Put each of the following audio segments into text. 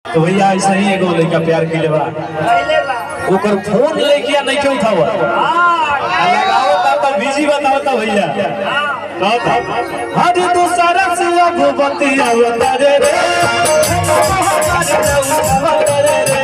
तो भैया ऐसा ही एगो लड़का प्यार के लेवा ओकर फोन लेके या नहीं क्यों उठावा आ लगाओ ता तो बिजी बताओ ता भैया कहो ता हर दूसरा से अब बतिया रे रे रे रे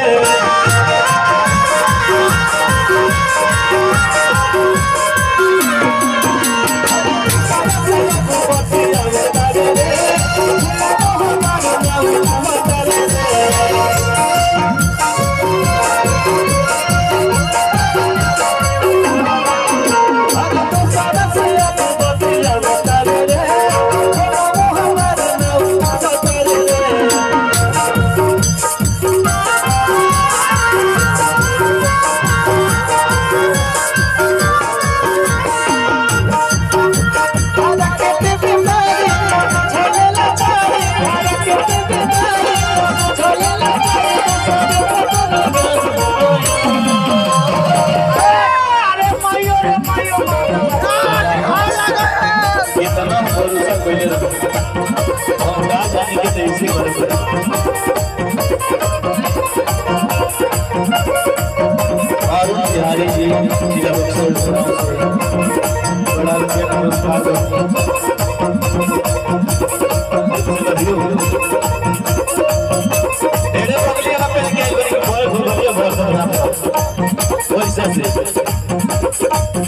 इतना भरोसा कोई नहीं हम ना जाने के ऐसे भरोसा अरुण बिहारी जी जिला बक्सर बड़ा रुपया पुरस्कार तेरे बगलिया का पहन के आई बड़ी बोल बोल बोल बोल वैसे से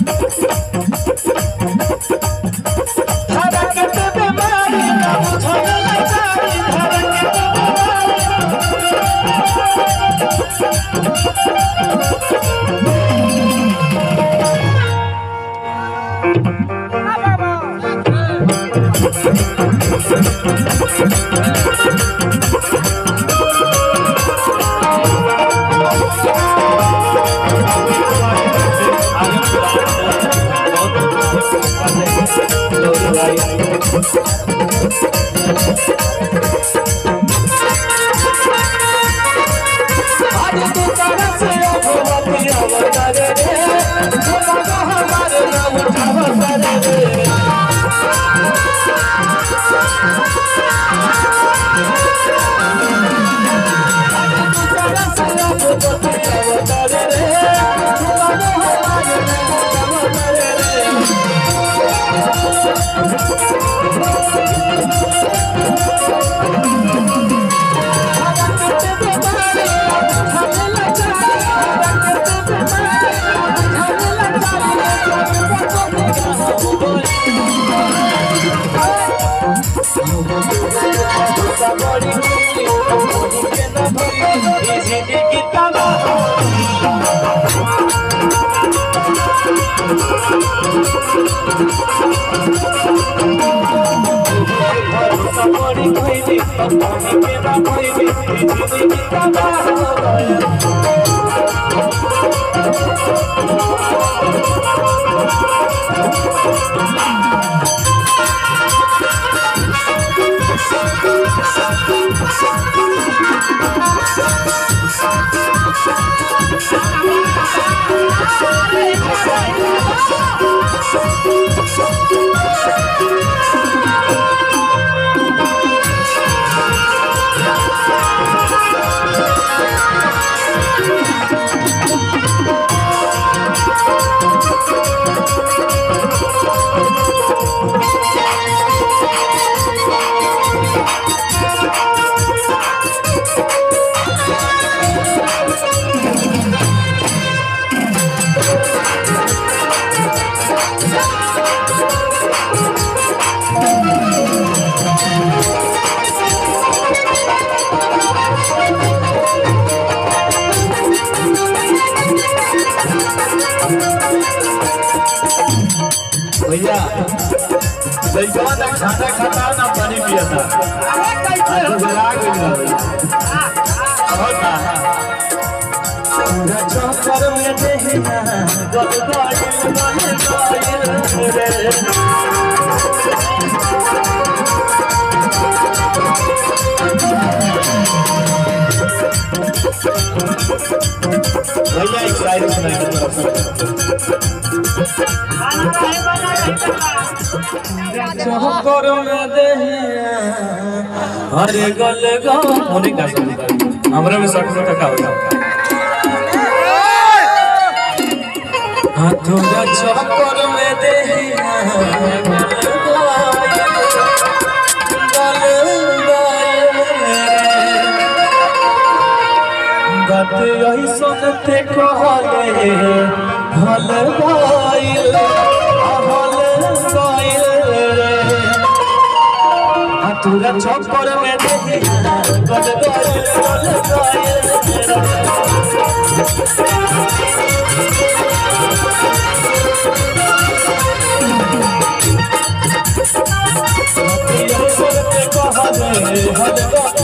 भैया लड़कवा ना खाना खाता ना पानी पियता आज बुला गइल बा भैया बहुत ना चौपर में देहना गल गल गल गल रे भैया एक शायरी सुनाई दे तरफ चौपर में देहना अरे गल गल होने का सुन हमरा में शक में का होगा हाथों चक्कर में देहिया बात यही सुनते कहले भल गाइल भल गाइल रे हाथुरा चक्कर में देहिया गल गाइल गल गाइल यही सुनते कहले भल गाइल